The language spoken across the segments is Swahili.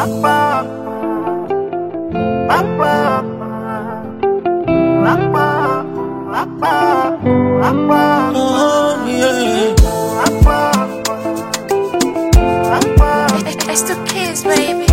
Oh, yeah. It's the kids, baby.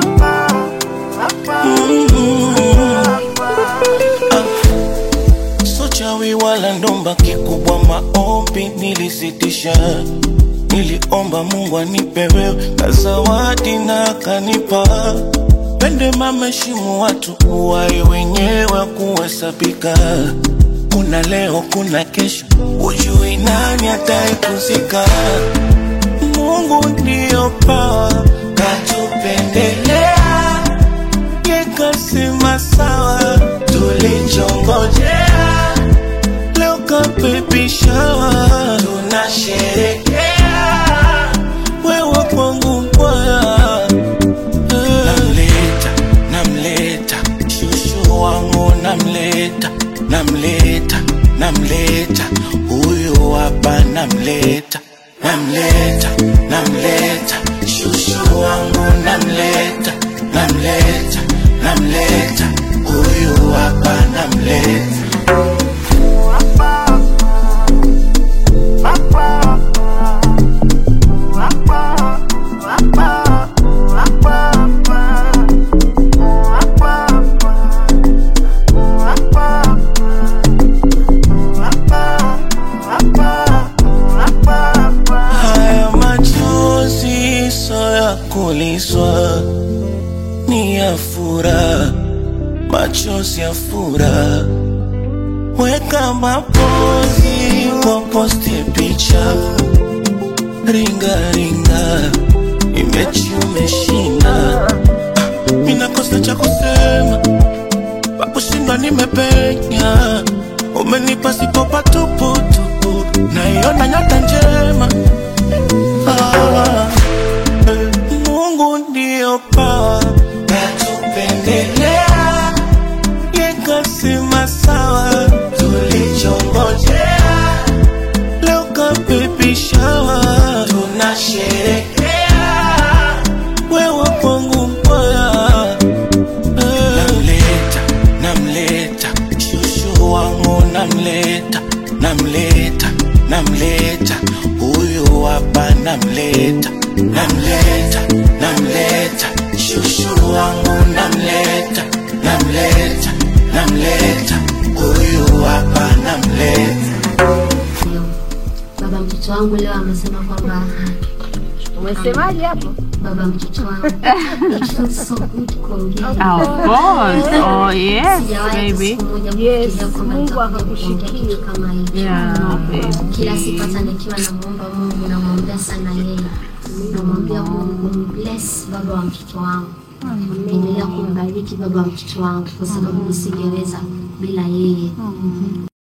So chawi wala ndomba, kikubwa maombi nilisitisha. Niliomba Mungu anipe wewe na zawadi na akanipa. Pende mameshimu watu uwai wenyewe kuhesabika. Kuna leo, kuna kesho, ujui nani ataikuzika. Mungu ndiyo pawa katupendelea, yekasema sawa, tulichongojea leo kapepishawa, tunasherekea wewe kwangu mwaya namleta namleta shushu wangu namleta namleta namleta huyu hapa namleta namleta namleta shushu wangu namleta namleta namleta huyu hapa namleta Haya machozi so ya kuliswa, ni ya furaha, machozi ya furaha. Weka mapozi kwa posti picha, ringa ringa, imechi umeshinda. Mina kosa cha kusema, pakushindwa nimepenya, umenipa sipo patuputupu, naiona nyota njema. Ah, eh, Mungu ndiyo pawa katupendelea, yekasema sawa, tulichongojea leo kapepishawa, tunasherekea wewe kwangu mbaya namleta namleta shushu wangu namleta namleta namleta huyu hapa namleta namleta namleta shushu wangu namleta namleta namleta huyu hapa namleta Baba mtoto wangu leo amesema kwamba Umesemaje hapo? baba mtoto wangu it feels so good kuongea. Of course. Oh, yes, Sijawahi baby. siku moja Yes, kufikiria kwamba Mungu nitakuja akakushikia. kuongea kitu kama hicho. Yeah, Kila baby. siku hata nikiwa namuomba Mungu namwombea sana yeye, namwambia Mungu bless baba wa mtoto wangu, endelea kumbariki baba wa mtoto wangu, kwa sababu nisingeweza bila yeye.